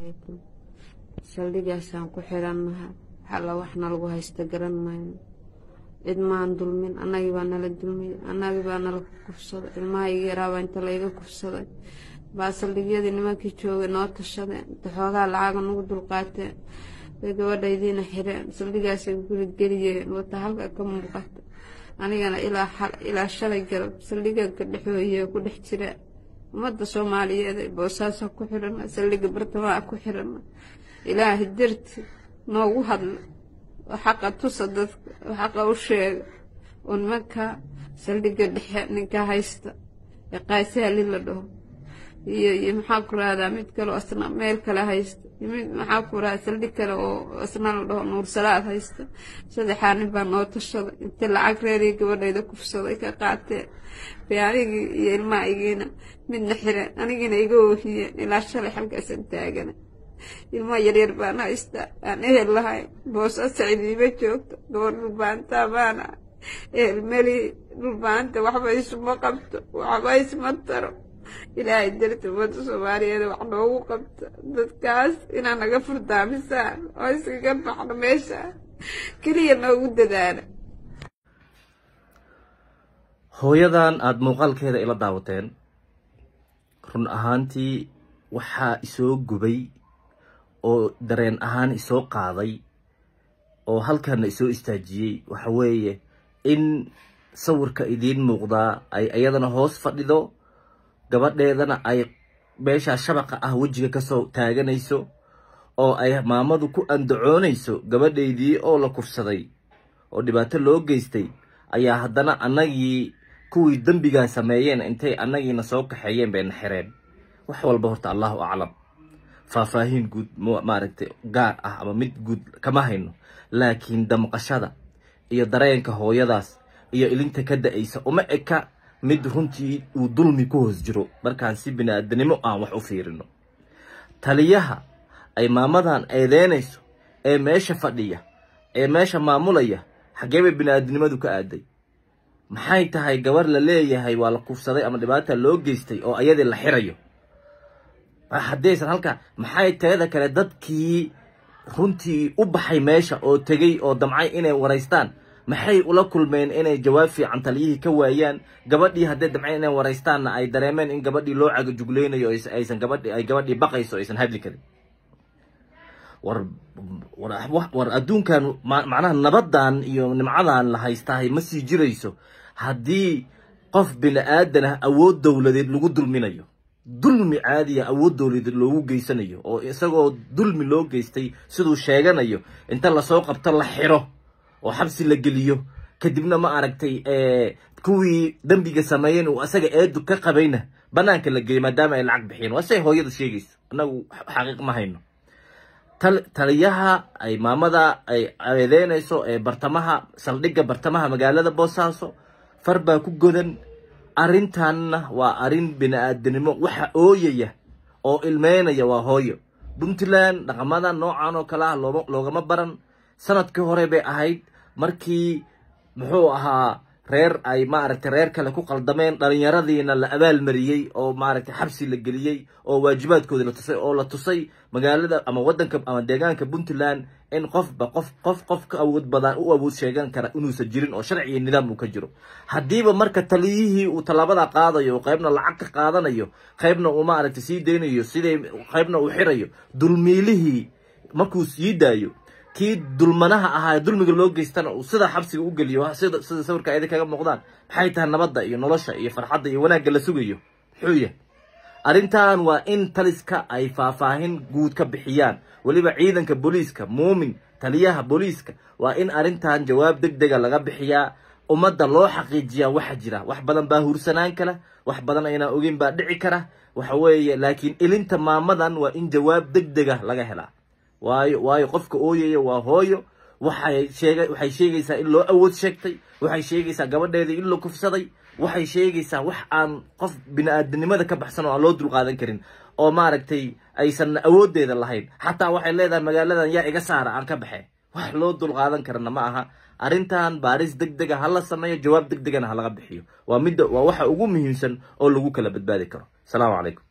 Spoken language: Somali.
calaykum saldhigaasaan ku xirannaha waxalla waxna lagu haysta garan mayno cid maan dulmin annagii baa nala dulmiyey annagii baa nala kufsaday ilmaha iga yaraabaa inta layga kufsaday baa saldhigyadii nimankii joogay noo tashadeen inta xoogaa lacaga nagu dulqaateen bay gabadhaydiina xireen saldhigaasay guligeliyeen wata halka ka muuqata anigana ilaa shalay garab saldhiganka dhexooye ku dhex jira ummadda soomaaliyeed ee boosaaso ku xirana saldhiga bartamaha ku xirana ilaahay darti noogu hadla oo xaqa tusa dadka oo xaqa u sheega oo nimanka saldhiga dhexe ninka haysta ee qaysahali la dhaho iyo iyo maxaa ku rahdaa mid kale oo asna meel kale haysta iyo mid maxaa ku rahdaa saldhig kale oo asna la dhaho nuursalaad haysta saddexaa nin baa noo tashaday intii lacag reeriyo gabadhayda kufsaday ka qaateen bay anigii iyo ilmaha igiina midna xireen anigiina iga oohiyeen ilaa shalay halkaasan taagana ilmaha yaryar baan haystaa aan ehel lahayn boosa sacidiima joogto gabadh dhulbaantaa baana ehel meli dhulbaanta waxba isuma qabto waxba isma taro ilaahay darti ummadda soomaaliyeed wax noogu qabta dadkaas inaa naga furdaamisaan oo iskaga baxno meesha keliya noogu dadaala hooyadan aada muuqaalkeeda ila daawateen run ahaantii waxaa isoo gubay oo dareen ahaan isoo qaaday oo halkana isoo istaajiyey waxa weeye in sawirka idiin muuqdaa ay iyadana hoos fadhido gabadheedana ay meeshaa shabaqa ah wejiga kasoo taaganayso oo ay maamadu ku andacoonayso gabadhaydii oo la kufsaday oo dhibaato loo geystay ayaa haddana annagii kuwii dembigaa sameeyeen intay annagiina soo kaxeeyeen bayna xireen wax walba horta allahu aclam faahfaahin guud maaragtay gaar ah ama mid guud kama hayno laakiin damqashada iyo dareenka hooyadaas iyo ilinta ka da-aysa uma eka mid runtii uu dulmi ku hoos jiro markaan si bini-aadanimo aan wax u fiirino taliyaha ay maamadan eedeynayso ee meesha fadhiya ee meesha maamulaya xaggee bay bini-aadanimadu ka aaday maxay tahay gabar la leeyahay waa la kufsaday ama dhibaata loo geystay oo ayadii la xirayo haddaysan halkaa maxay teeda kale dadkii runtii u baxay meesha oo tegey oo damcay inay waraystaan maxay ula kulmeen inay jawaab fiican taliyihii ka waayaan gabadhii hadday damceen inay waraystaanna ay dareemeen in gabadhii loo cagajuglaynayo aysan gabadhi ay gabadhii baqayso aysan hadli karin war war adduunkan macnaha nabadan iyo nimcadan la haystahay ma sii jirayso haddii qof bini aadan ah awood dowladeed lagu dulminayo dulmi caadiya awood dowladeed loogu geysanayo oo isagoo dulmi loo geystay siduu sheeganayo inta lasoo qabto la xiro oo xabsi la geliyo kadibna ma aragtay kuwii dembiga sameeyeen uu asaga eedu ka qabayna banaanka la geeyo maadaama ay lacag bixiyeen waa say hooyada sheegayso annagu xaqiiq ma hayno taliyaha ay maamada ay eedeynayso ee bartamaha saldhigga bartamaha magaalada boosaaso far baa ku godan arrintanna waa arrin bini-aadanimo waxa ooyaya oo ilmeynaya waa hooyo puntland dhaqamada noocan oo kale ah loogama baran sanadkii hore bay ahayd markii muxuu ahaa reer ay maaragtay reer kale ku qaldameen dhalinyaradiina la abaalmariyey oo maaragtay xabsi la geliyey oo waajibaadkoodii la tusay oo la tusay magaalada ama waddanka ama deegaanka puntland in qofba qof qof qof ka awood badan u awood sheegan kara inuusan jirin oo sharci iyo nidaam uu ka jiro haddiiba marka taliyihii uu tallaabada qaadayo oo qaybna lacag ka qaadanayo qaybna uu maaragtay sii deynayo siday qaybna uu xirayo dulmiilihii markuu sii daayo kii dulmanaha ahaa dulmiga loo geystana uu sidaa xabsiga u geliyo sida sida sawirka ayada kaga muuqdaan maxay tahay nabadda iyo nolosha iyo farxadda iyo wanaagga la sugayo muxuu yahay arrintan waa in taliska ay faahfaahin guud ka bixiyaan weliba ciidanka booliiska muumin taliyaha booliiska waa in arrintan jawaab deg dega laga bixiyaa ummadda loo xaqiijiyaa waxa jira wax badan baa huursanaan kara wax badan aynaan ogeyn baa dhici kara waxa weeye laakiin ilinta maamadan waa in jawaab deg dega laga helaa waayo waayo qofka ooyaya waa hooyo waxay sheega waxay sheegaysaa in loo awood sheegtay waxay sheegaysaa gabadheedii in la kufsaday waxay sheegaysaa wax aan qof bini-aadanimada ka baxsan oo aan loo dulqaadan karin oo maaragtay aysan awooddeeda lahayn xataa waxay leedahay magaaladan yaa iga saara aan ka baxe wax loo dulqaadan karana ma aha arrintan baaris deg dega ha la sameeyo jawaab deg degana ha laga bixiyo waa midda waa waxa ugu muhiimsan oo lagu kala badbaadi karo asalaamu calaykum